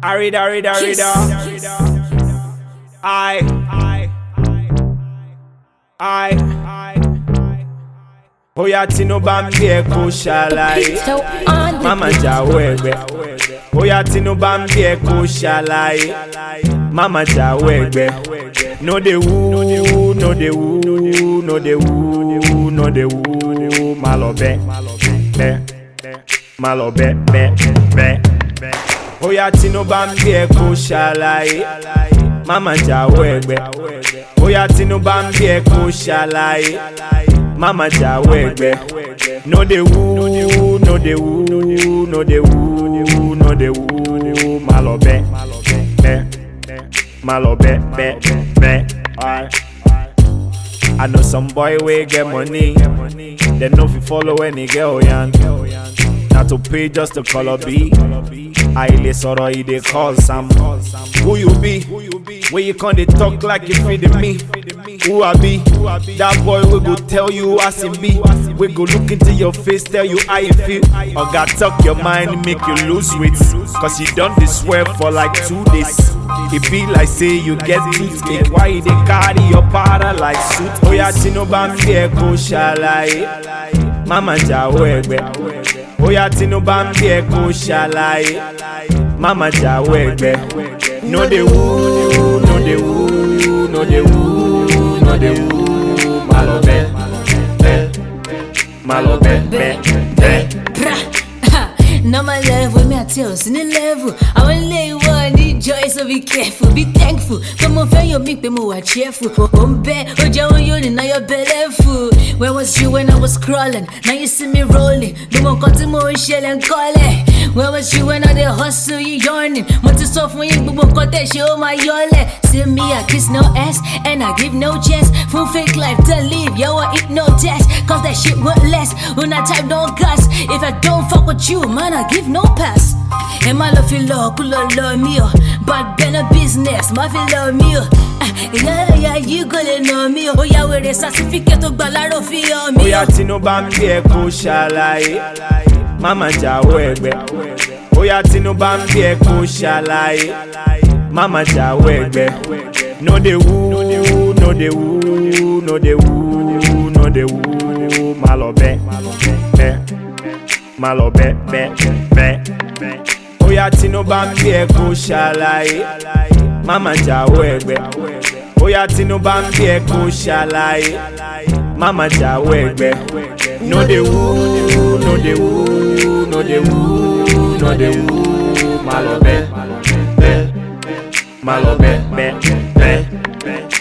Arida, arida, arida. I, I, I. Bóyá Tinubu bá ń bí ẹ kó ṣàlàyé. So on the Mama jáwọ́ ẹ̀gbẹ́. Bóyá Tinubu bá ń bí ẹ kó ṣàlàyé. Mama jáwọ́ ẹ̀gbẹ́. No dey woo, no dey woo, no dey woo, no dey woo. Má lọ bẹ́, bẹ́, má lọ bẹ́, bẹ́, bẹ́. Bóyá Tinubu bá ń bí ẹ kó ṣàlàyé. Mama jáwọ́ ẹ̀gbẹ́. Bóyá Tinubu bá ń bí ẹ kó ṣàlàyé. Mama jáwọ́ ẹ̀gbẹ́. No dey woo, no dey woo, no dey woo, no dey woo. Má lọ bẹ́, bẹ́, má lọ bẹ́, bẹ́, bẹ́. Alright. I know some boy wey get money, dem no fit follow any girl yan. Na to pay just to call up B. Àìlè sọ̀rọ̀ e dey cause am. Who you be? Wey you come dey talk like you fit me? Who I be? That boy wey go tell you as e be. Wey go look into your face tell you how you feel. Oga talk your mind make you lose weight. Cause you don dey swear for like two days. E be like say you get toothache. Why you dey carry your para like suit? Oya Tinubu bá ń bí ẹ kó ṣàlàyé. Mama jáwọ́ ẹ̀gbẹ́. Bóyá Tinubu bá ń bí ẹ kó ṣàlàyé. Mama jáwọ́ ẹ̀gbẹ́. No dey woo, no dey woo, no dey woo, no dey woo. Má lọ bẹ́, bẹ́, má lọ bẹ́, bẹ́, bẹ́. Normal level, me I tell us in the level. I want lay one, need joy, so be careful, be thankful. Come on, fail your big, but more cheerful. Home bed, oh, Joe, you now you're bellyful. Where was you when I was crawling? Now you see me rolling. No more cut more shell and call it. Where was you when I did hustle, you yawning? Want to soft when you book cut that show my yole. See me, I kiss no ass, and I give no chance. Full fake life to live, yo, I eat no test. Cause that shit won't last. When I type don't gas. If I don't fuck with you, man, I give no pass. And my love feel love, cool love, love me, oh. But been a business, my feel love me, oh. Ah, Yeah, yeah, you gonna know me, oh. Yeah, with a certificate of balaro for me, Bóyá Tinubu bá ń bí ẹ kó ṣàlàyé. Mama jáwọ́ ẹ̀gbẹ́. Bóyá Tinubu bá ń bí ẹ kó ṣàlàyé. Mama jáwọ́ ẹ̀gbẹ́. No dey woo, no dey woo, no dey woo, no dey woo. Má lọ bẹ́, bẹ́, má lọ bẹ́, bẹ́, bẹ́. Bóyá Tinubu bá ń bí ẹ kó ṣàlàyé. Mama jáwọ́ ẹ̀gbẹ́. Bóyá Tinubu bá ń bí ẹ kó ṣàlàyé. Mama jáwọ́ ẹ̀gbẹ́. No dey woo, no dey woo, no dey woo, no dey woo. Má lọ bẹ́, bẹ́, má lọ bẹ́, bẹ́, bẹ́.